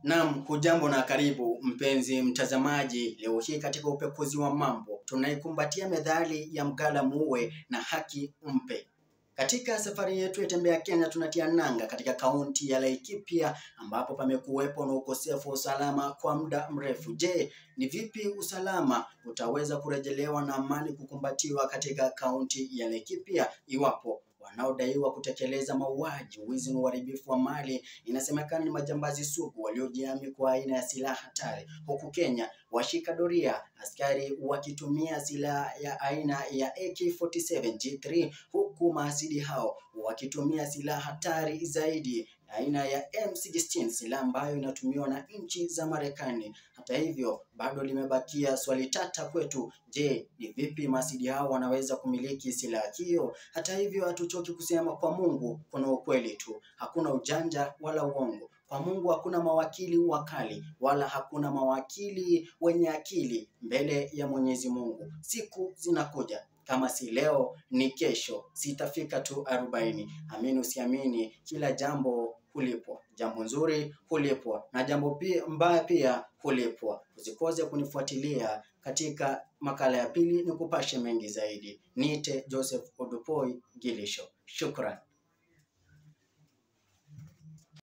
Naam, hujambo na karibu mpenzi mtazamaji. Leo hii katika upekuzi wa mambo tunaikumbatia methali ya mgala muue na haki mpe. Katika safari yetu ya tembea Kenya tunatia nanga katika kaunti ya Laikipia ambapo pamekuwepo na ukosefu wa usalama kwa muda mrefu. Je, ni vipi usalama utaweza kurejelewa na amani kukumbatiwa katika kaunti ya Laikipia iwapo wanaodaiwa kutekeleza mauaji, wizi na uharibifu wa mali inasemekana ni majambazi sugu waliojihami kwa aina ya silaha hatari, huku Kenya washika doria askari wakitumia silaha ya aina ya AK47 G3, huku maasidi hao wakitumia silaha hatari zaidi aina ya M16, silaha ambayo inatumiwa na nchi za Marekani. Hata hivyo, bado limebakia swali tata kwetu. Je, ni vipi maasidi hao wanaweza kumiliki silaha hiyo? Hata hivyo, hatuchoki kusema kwa Mungu kuna ukweli tu, hakuna ujanja wala uongo. Kwa Mungu hakuna mawakili wakali wala hakuna mawakili wenye akili mbele ya Mwenyezi Mungu. Siku zinakuja kama si leo ni kesho, sitafika tu arobaini. Amini usiamini, kila jambo hulipwa. Jambo nzuri hulipwa na jambo pia mbaya pia hulipwa. Usikose kunifuatilia katika makala ya pili, ni kupashe mengi zaidi. Niite Joseph Odupoi Gilisho. Shukran.